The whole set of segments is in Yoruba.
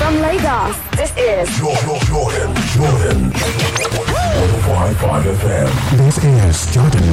From Lagos, this is Jordan, Jordan, Jordan. 105.5 FM. This is Jordan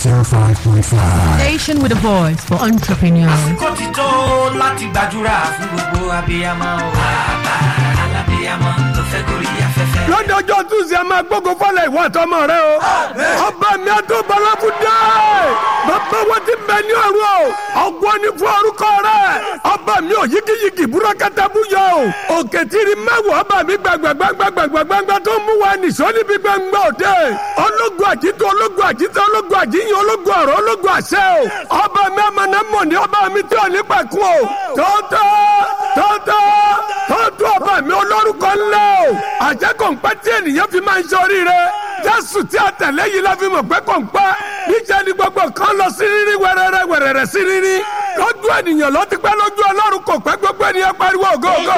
105.5. Station with a voice for entrepreneurs. àsìkò ti tó láti gbàdúrà fún gbogbo abiyamọ o. bàbá alábiyamọ ló fẹ́ gorí afẹ́fẹ́. lọ́dọọjọ́ túnṣe a máa gbógun fọlẹ̀ ìwọ àtọmọ rẹ o. ọba mi àti ọbaláfu dé. bàbá wọn ti bẹ ní ọ̀run o. ọgbọ́n ní fún orúkọ rẹ. ọba mi ò yíkiyíki búrọ́kátà búyọ o. òkè tìrì mẹ́wàá ọba mi gbàgbàgbàgbàgbàgbà tó mú wa nìṣó níbi gbàngbà òde. ológun àjító ológun àjító ológun àjíyàn ológun ọ̀rọ̀ ológun àṣẹ o. ọba mi àmàna mọ̀ ní ọba mi tí ò ní pẹ̀kun o. tọ́tọ́ tọ́tọ́ tọ́tọ́ ọba mi olórúkọ ńlá o. àjẹ́ kọ̀ǹpẹ́ tí ènìyàn fi máa ń ṣoríire. jésù tí a tẹ̀lé yìí la fi mọ̀ pé kọ̀ǹpẹ́. níṣẹ́ ni gbogbo kan lọ sí rírí wẹ́rẹ́rẹ́ wẹ́rẹ́rẹ́ sí rírí. lójú ènìyàn ló ti pẹ́ lójú ọlọ́run kò pẹ́ gbogbo ènìyàn pariwo go go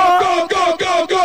go go.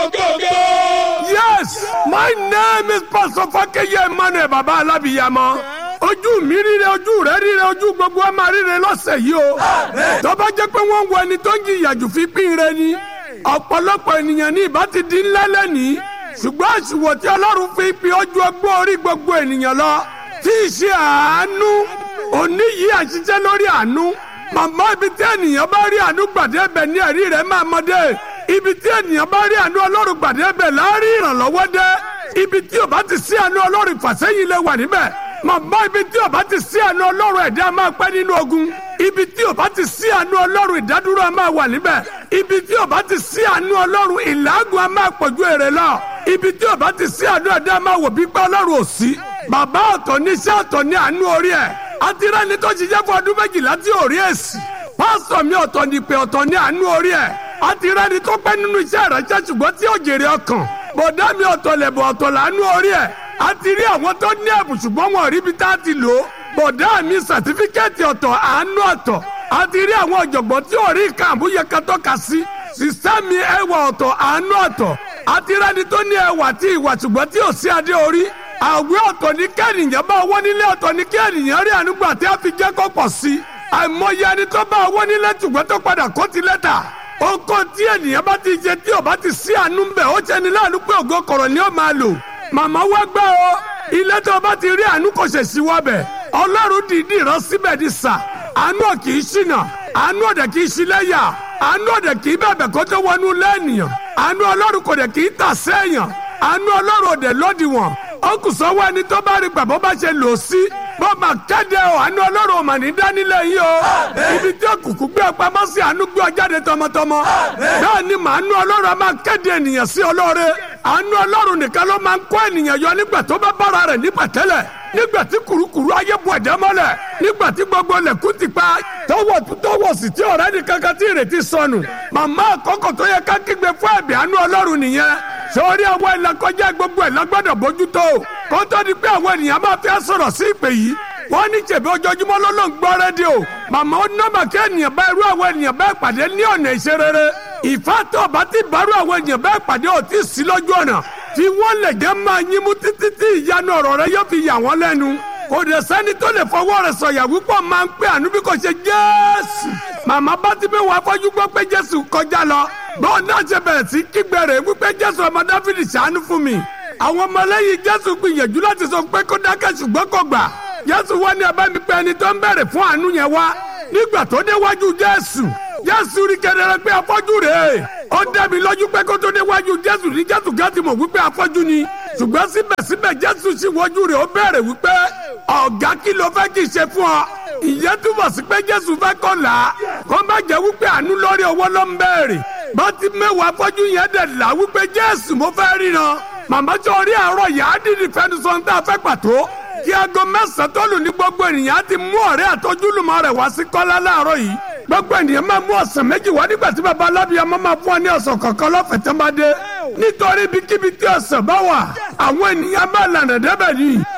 yes my name is pastor fakeye emmanuel baba alábìyamọ ojú mi ríre ojú rẹ ríre ojú gbogbo ẹ máa ríre lọ́sẹ̀ yìí o. tó bá jẹ́ pé wọ́n ń wo ẹni tó ń jìyà jù fi pín re ni ọ̀pọ̀lọpọ̀ ènìyàn ní ìbá ti di ńlá lẹ́nìí ṣùgbọ́n àṣùwọ̀ tí ọlọ́run fi pe ojú ọgbọ́n orí gbogbo ènìyàn lọ tí ì ṣe àánú òní yìí àṣìṣe lórí àánú màmá ibi tí ènìyàn bá rí àánú gbàdé ẹbẹ ní ẹ̀rí rẹ̀ máa mọdé ibi tí ènìyàn bá rí àánú ọlọ́run gbàdé ẹbẹ láàrin ìrànlọ́wọ́ dé ibi tí ò bá ti sí àánú ọlọ́run ìfàsẹ́yìn lè wà níbẹ̀ màmá ibi tí ò bá ti sí àánú ọlọ́run ẹ̀dá máa pẹ́ nínú ogun ibi tí ò bá ti sí àánú ọlọ́run ìdádúró a máa wà níbẹ̀ ibi tí ò bá ti sí àánú ọlọ́run ìlágùn a máa pọ̀jù èrè lọ ibi tí ò bá ti sí àánú ẹ̀dá a máa wò bí pé ọlọ́run ò sí bàbá ọ̀tọ̀ ní iṣẹ́ ọ̀tọ̀ ní àánú orí ẹ̀ àti rẹ́ni tó ṣiṣẹ́ fún ọdún méjìlá tí ò rí èsì pásítọ̀ mi ọ̀tọ̀ ní pé ọ̀tọ̀ ní àánú orí ẹ̀ àti rẹ́ni tó pẹ́ nínú iṣẹ́ ìránṣẹ́ ṣùgbọ́n tí ò jèrè ọkàn bọ̀dá mi ọ̀tọ̀ lẹ̀bọ̀ ọ̀tọ̀ làánú orí ẹ̀ àti rí àwọn tó ní ẹ̀bùn ṣùgbọ́n wọn ò rí ibi tá a ti lò ó bọ̀dá mi sàtífíkẹ́ẹ̀tì ọ̀tọ̀ àánú ọ̀tọ̀ àti rí àwọn ọ̀jọ̀gbọ́n tí ò rí nǹkan àmúyẹ kan tọ́ka sí sísá mi ẹwà ọ̀tọ̀ àánú ọ̀tọ̀ àti rẹ́ni tó ní ẹwà tí ìwà ṣùgbọ́n tí ò sí adé orí àwẹ̀ ọ̀tọ̀ ní kẹ́nìyàn bá owó nílé ọ̀tọ̀ ní kẹ́nìyàn rí ànúgbà tí a fi jẹ́ kó pọ̀ sí i àìmọye ẹni tó bá owó nílé ṣùgbọ́n tó padà kó ti lẹ́tà oko tí ènìyàn bá ti jẹ tí ò bá ti sí àánú ń bẹ̀ ó ṣe ni láàánú pé ògo kọ̀rọ̀ ni ó máa lò màmá wá gbọ́ o ilé tó bá ti rí àánú kò ṣe sí wọ́bẹ̀ ọlọ́run dìídì rán síbẹ̀ ní sà àánú ò kì í ṣìnà àánú ọ̀dẹ̀ kì í ṣílẹ̀yà àánú ọ̀dẹ̀ kì í bẹ̀bẹ̀ kó tó wọnú lẹ́ẹ̀nìyàn àánú ọlọ́run kò dẹ̀ kì í tà sẹ́yàn àánú ọlọ́run ọ̀dẹ̀ lódiwọ̀n ó kù sọ́wọ́ ẹni tó bá rí gbàgbọ́ bá ṣe lò sí bó máa kéde o àánú ọlọ́run ò mà ní dánilẹ̀ yìí o ibi tí òkùnkùn gbé pamọ́ sí àánú gbé ọ jáde tọmọtọmọ bẹ́ẹ̀ ni màánú ọlọ́run a máa kéde ènìyàn sí ọlọ́re àánú ọlọ́run nìkan ló máa ń kó ènìyàn yọ nígbà tó bá bára rẹ̀ ní pẹ̀tẹ́lẹ̀ nígbà tí kurukuru ayé bu ẹ̀dẹ́ mọ́lẹ̀ nígbà tí gbogbo lẹ̀kú ti pa tọwọ́ tọwọ́ sì tí ọ̀rẹ́ ní kankan tí ìrètí sọnù màmá àkọ́kọ́ tó yẹ ká kígbe fún ẹ̀bì àánú ọlọ́run nìyẹn sórí àwọn ìlàkọjá gbogbo ẹ̀ lágbọ́dọ̀ bójútó kó tó di pé àwọn ènìyàn máa fi sọ̀rọ̀ sí ìpè yìí wọ́n ní jẹ̀bi ojoojúmọ́ ló ló ń gbọ́ rédíò màmá ó nọ́mbà kí ènìyàn bá irú àwọn ènìyàn bẹ́ẹ̀ pàdé ní ọ̀nà ìṣerere ìfàtọ̀ bá ti bárú àwọn ènìyàn bẹ́ẹ̀ pàdé ò tí ì sí lójú ọ̀nà tí wọ́n lè jẹ́ máa yín mú títí tí ìyanu ọ̀rọ̀ rẹ yóò fi yà wọ́n lẹ́nu kò dẹ̀ sẹ́ni tó lè fọwọ́ rẹ̀ sọ̀yà wípé máa ń pè àánú bí kò ṣe jésù màmá bá ti bí wàá fọ́jú gbọ́ pé jésù kọjá lọ bọ́ọ̀ náà ṣe bẹ̀rẹ̀ sí kígbe rẹ̀ wípé jésù ọmọ dáfídì ṣàánú fún mi àwọn ọmọlẹ́yìn jésù gbìyànjú láti sọ pé kó dákẹ́ ṣùgbọ́n kò gbà jésù wá ní abá mi pé ẹni tó ń bẹ̀rẹ̀ fún àánú yẹn wá nígbà tó déwájú jésù jésù rí kedere pé afọ́jú rèé ó dẹ́mi lójú pé kó tó déwájú jésù ní jésù gàtí mọ̀ wípé afọ́jú ni ṣùgbọ́n síbẹ̀síbẹ̀ jésù sì wọ́jú rẹ̀ ó bẹ̀rẹ̀ wípé ọ̀gá kí ló fẹ́ kí n ṣe fún ọ ìyẹn túbọ̀ sí pé jésù fẹ́ kọ́ là á kó má jẹ́ wípé àánú lórí owó ló ń bẹ̀rẹ̀ bá ti mẹ́wàá afọ́jú yẹn dẹ̀ là wípé jésù mo fẹ́ ríran màmá tó rí àárọ̀ yà á dìdì fẹnusọ ń tà fẹ́ pàtó kí aago mẹ́sàn-án tó lù ní gbogbo ènìyàn á ti mú ọ̀rẹ́ àtọ́júlùmọ̀ rẹ̀ wá sí kọ́lá láàárọ̀ yìí gbogbo ènìyàn máa mú ọ̀sán méjì wá nígbà tí baba alábíyamọ máa fún ọ ní ọ̀sán kọ̀ọ̀kan lọ́fẹ̀ẹ́ tó bá dé nítorí ibikíbi tí ọ̀sán bá wà àwọn ènìyàn máa lànà débẹ̀ ni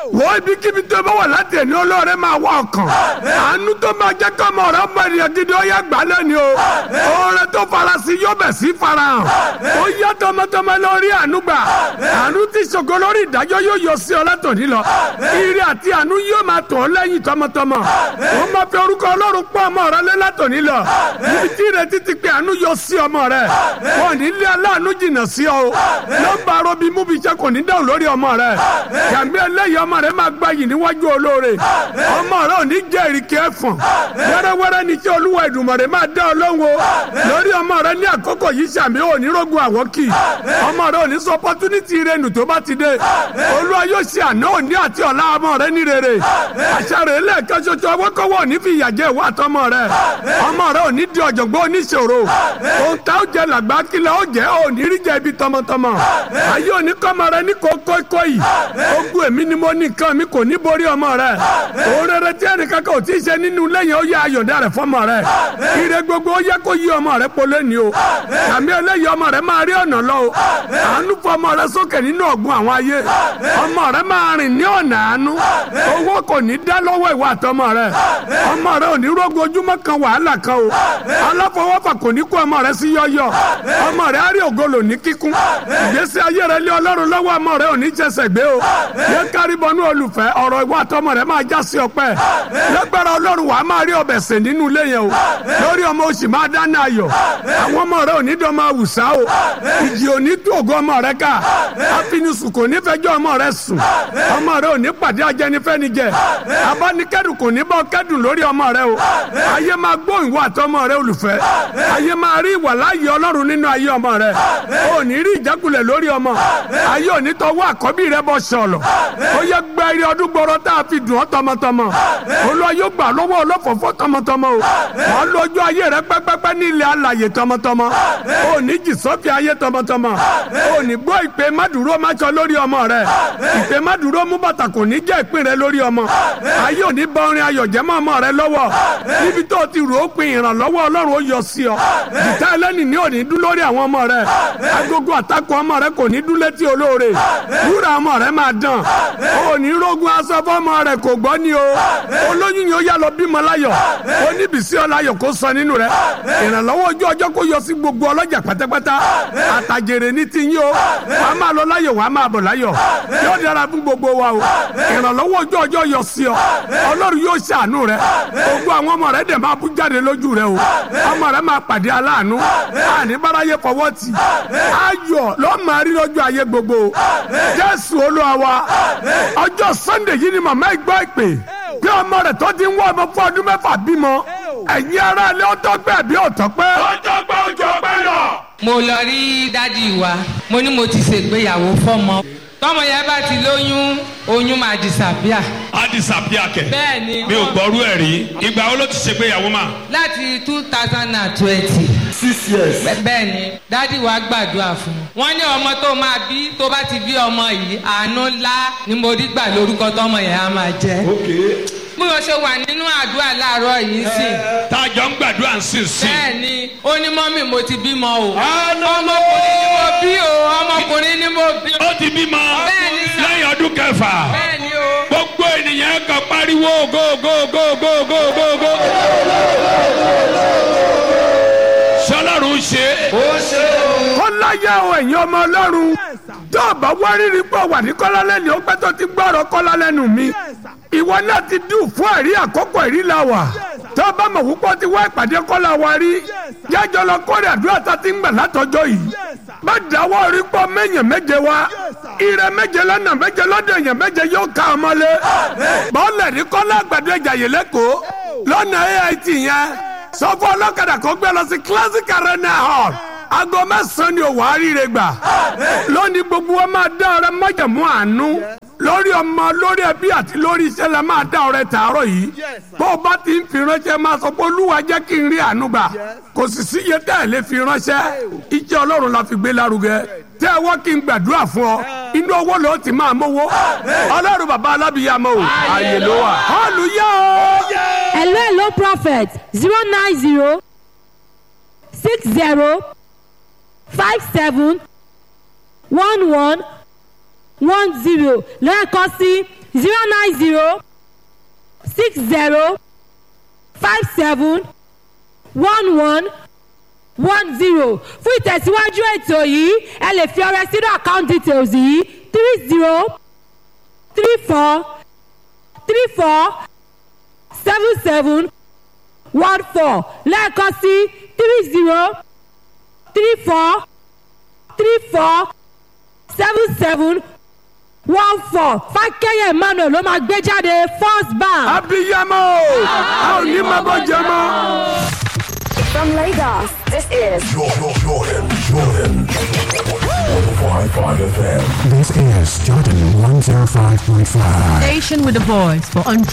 wọ́n ibikíbi tó bá wà láti ẹni olóore máa wá ọkàn àánú tó máa jẹ́ kọ́ ọmọ rẹ ọmọ ènìyàn gidi ó yẹ gbà lẹ́ni o oore tó farasí yóò bẹ̀ sí farahàn ó yẹ tọmọtọmọ lórí àánú gbà àánú tí ṣògo lórí ìdájọ́ yóò yọ sí ọ látòní lọ ire àti àánú yóò máa tọ̀ ọ́ lẹ́yìn tọmọtọmọ ó máa fi orúkọ ọlọ́run pọ́ ọmọ rẹ lé látòní lọ níbi tí ìrètí ti pé àánú yọ sí ọmọ rẹ wọn ò ní lé aláàánú jìnnà sí ọ o nọ́mbà arobi múbi iṣẹ́ kò ní dáhùn lórí ọmọ rẹ yàgbé eléyìí ọmọ rẹ máa gbayì níwájú olóore ọmọ rẹ ò ní jẹ́ ìrìkì ẹ̀fọ̀n wẹ́rẹ́wẹ́rẹ́ ní kí olúwa ìdùnmọ̀rẹ́ máa dá ọ lóhùn o lórí ọmọ rẹ ní àkókò yìí sàmì ò ní rógun àwọ́kì ọmọ rẹ ò ní sọ opportunity ìrẹnu tó bá ti dé olúwa yóò ṣe àná òní àti ọ̀la ọmọ rẹ ní rere àṣàrò lẹ́ẹ̀kan ṣoṣo ọwọ́kọ́wọ́ ò ní fi ìyà jẹ ìwà àtọmọ rẹ ọmọ rẹ ò ní di ọ̀jọ̀gbọ́n oníṣòro ohun tá ó jẹ làgbá kílẹ̀ ó jẹ́ ò ní rí jẹ ibi tọmọtọmọ ayé òní kọ́mọ rẹ ní kókókó yìí ogun èmi ni mo ní nǹkan mi kò ní borí ọmọ rẹ òun rere tí ẹnìkan kò tí ì ṣe nínú lẹ́yìn ó yẹ ayọ̀dá rẹ fọmọ rẹ ire gbogbo ó yẹ kó yí ọmọ rẹ polé ni o tàbí eléyìí ọmọ rẹ máa rí ọ̀nà lọ o àánú fọmọ rẹ sókè nínú ọ̀gbun àwọn ayé ọmọ rẹ máa rìn ní ọ̀nà àánú owó kò ní dá lọ́wọ́ ìwà àtọmọ rẹ ọmọ rẹ ò ní rógun ojúmọ́ kan wàhálà kan o aláfọwọ́fà kò ní kó ọmọ rẹ sí yọ́yọ́ ọmọ rẹ á rí ògolo ní kíkún ìgbésí ayé rẹ lé ọlọ́run lọ́wọ́ ọmọ rẹ ò ní jẹsẹ̀ gbé o yẹ kárí bọnú olùfẹ́ ọ̀rọ̀ ìwà àtọmọ rẹ máa já sí ọpẹ́ lẹ́gbẹ̀rẹ̀ ọlọ́run wàá máa rí ọbẹ̀ sè nínú ilé yẹn o lórí ọmọ oṣù máa dáná ayọ̀ àwọn ọmọ rẹ ò ní dán máa wùsà o ìjì ò ní tú ògo ọmọ rẹ ká àfinisùn kò ní fẹjọ́ ọmọ rẹ sùn ọmọ rẹ ò ní pàdé ajẹnifẹ́nijẹ abánikẹ́dùn kò ní bọ́ kẹ́dùn lórí ọmọ rẹ o ayé máa gbọ́ ìwà àtọmọ rẹ olùfẹ́ ayé máa rí ìwà láàyè ọlọ́run nínú ayé ọmọ rẹ ò ní rí ìjákulẹ̀ lórí ọmọ ayé ò ní tọwọ́ àkọ́bí rẹ bọ́ sọ̀lọ̀ ó yẹ gbẹ eré ọdún gbọ́rọ́ tá a fi dùn ọ́ tọmọtọmọ olúwa yóò gbà lọ́wọ́ ọlọ́fọ̀fọ́ tọmọtọmọ o wọ́n lójú ayé rẹ pẹ́pẹ́pẹ́ ní ilẹ̀ alàyè tọmọtọmọ ò ní jì sọ́fì ayé tọmọtọmọ ò ní gbọ́ ìpè mádùúró máṣọ lórí ọmọ rẹ ìpè mádùúró mú bàtà kò ní jẹ́ ìpín rẹ lórí ọmọ ayé ò ní bá orin ayọ̀ jẹ́ mọ́ ọmọ rẹ lọ́wọ́ níbi tó o ti rò ó pin ìrànlọ́wọ́ ọlọ́run ó yọ sí ọ jìtá ẹlẹ́ni ní òní dún lórí àwọn ọmọ rẹ agogo àtakò ọmọ rẹ kò ní dún létí olóore wúrà ọmọ rẹ máa dán òní rógun aṣọ fọmọ rẹ kò gbọ́ ni o olóyún yóò yá lọ bímọ láyọ̀ oníbìsí ọláyọ̀ kó sọ nínú rẹ ìrànlọ́wọ́ ojú ọjọ́ kó yọ sí gbogbo ọlọ́jà pátápátá àtàjèrè ní ti yín o wàá máa lọ láyọ̀ wàá máa bọ̀ láyọ̀ yóò dára fún gbogbo wa o ìrànlọ́wọ́ ojú ọjọ́ yọ sí ọ ọlọ́run yóò ṣàánú rẹ gbogbo àwọn ọmọ rẹ dẹ̀ máa bú jáde lójú rẹ o ọmọ rẹ máa pàdé aláàánú àní báráyé fọwọ́ tì ayọ̀ lọ́ọ́ máa rí lọ́jọ́ ayé gbogbo jésù olúwa wa ọjọ́ sunday yìí ni màmá ìgbọ́ ìpè bí ọmọ rẹ̀ tó ti ń wọ́ ọmọ fún ọdún mẹ́fà bímọ ẹ̀yin ará ilé ọtọ́ pẹ́ àbí ọ̀tọ́ pẹ́. ọjọ́ pẹ́ ọjọ́ pẹ́ lọ. mo lọ rí dádì wa mo ní mo ti ṣègbéyàwó fọmọ tọmọ yẹn bá ti lóyún oyún máa disappear. a disappear kẹ. bẹ́ẹ̀ni mi ò gbọ́rú ẹ̀ rí ìgbà wo ló ti ṣègbéyàwó mà. láti two thousand and twenty. six years. bẹ́ẹ̀ni dádì wa gbàdúrà fún un. wọ́n ní ọmọ tó máa bí tó bá ti bí ọmọ yìí àánú ńlá ni mo rí gbà lórúkọ tọmọ yẹn á máa jẹ́. okay. bí wọ́n ṣe wà nínú àdúrà láàárọ̀ yìí sí. tá a jọ ń gbàdúrà ń sìn sí. bẹ́ẹ̀ni ó ní mọ́mì mo ti bímọ o. Hallelujah. ọmọkùnrin ni mo bí o ọmọkùnrin ni mo bí o. ó ti bímọ Bẹ́ẹ̀ni sà. lẹ́yìn ọdún kẹfà bẹ́ẹ̀ni o. gbogbo ènìyàn kan pariwo go go go go go go go. sọlọ́run ṣe kọ́láyà o ẹ̀yin ọmọ ọlọ́run tó o bá wá rírì pọ̀ wà ní kọ́lá lẹ́nu ó pẹ́ tó ti gbọ́rọ̀ kọ́lá lẹ́nu mi ìwọ náà ti dùn fún ẹ̀rí àkókò ẹ̀rí la wà tó o bá mọ̀ púpọ̀ ti wá ìpàdé kọ́lá wa rí jájọ lọ kórè àdúrà tá a ti ń gbà látọjọ́ yìí bá dáwọ́ rí pọ̀ mẹ́yàn méje wá ire méje lọ́nà méje lọ́dọ̀ èèyàn méje yóò ká ọmọlé bọ́ọ̀lẹ̀ ní kọ́lá àgbàdo ìjàyè lẹ́kọ̀ọ́ lọ́nà AIT yẹn sọ fún ọlọ́kadà kó gbé lọ sí classic arena hall aago mẹ́sàn-án ni òwò àríire gbà lónìí gbogbo wa máa dá ọrẹ májàmú àánú lórí ọmọ lórí ẹbí àti lórí iṣẹ́ la máa dá ọrẹ tààrọ̀ yìí bó o bá ti ń fi ránṣẹ́ máa sọ pé olúwa jẹ́ kí n rí àánú gbà kò sì sí iye tẹ́ ẹ̀ lè fi ránṣẹ́ iṣẹ́ ọlọ́run la fi gbé lárugẹ tẹ́ ẹ wọ́n kí n gbàdúrà fún ọ inú owó ló ti máa mówó ọlọ́run bàbá alábìyàmọ́ o ààyè ló wà hallelujah o. hello hello prophet zero nine zero six zero five seven one one one zero lẹ́ẹ̀kan sí zero nine zero six zero five seven one one one zero fún ìtẹ̀síwájú ètò yìí ẹ lè fi ọrẹ sínú account details yìí three zero three four three four seven seven one four lẹ́ẹ̀kan sí three zero three four three four seven seven one four fákẹ́yẹ emmanuel ló máa gbé jáde first bank. abiyamọ a ò ní máa bọ́ jẹ mọ́. From Lagos, this is Jordan, Jordan, Jordan. 105.5 FM. This is Jordan 105.5. Station with a voice for entrepreneurs.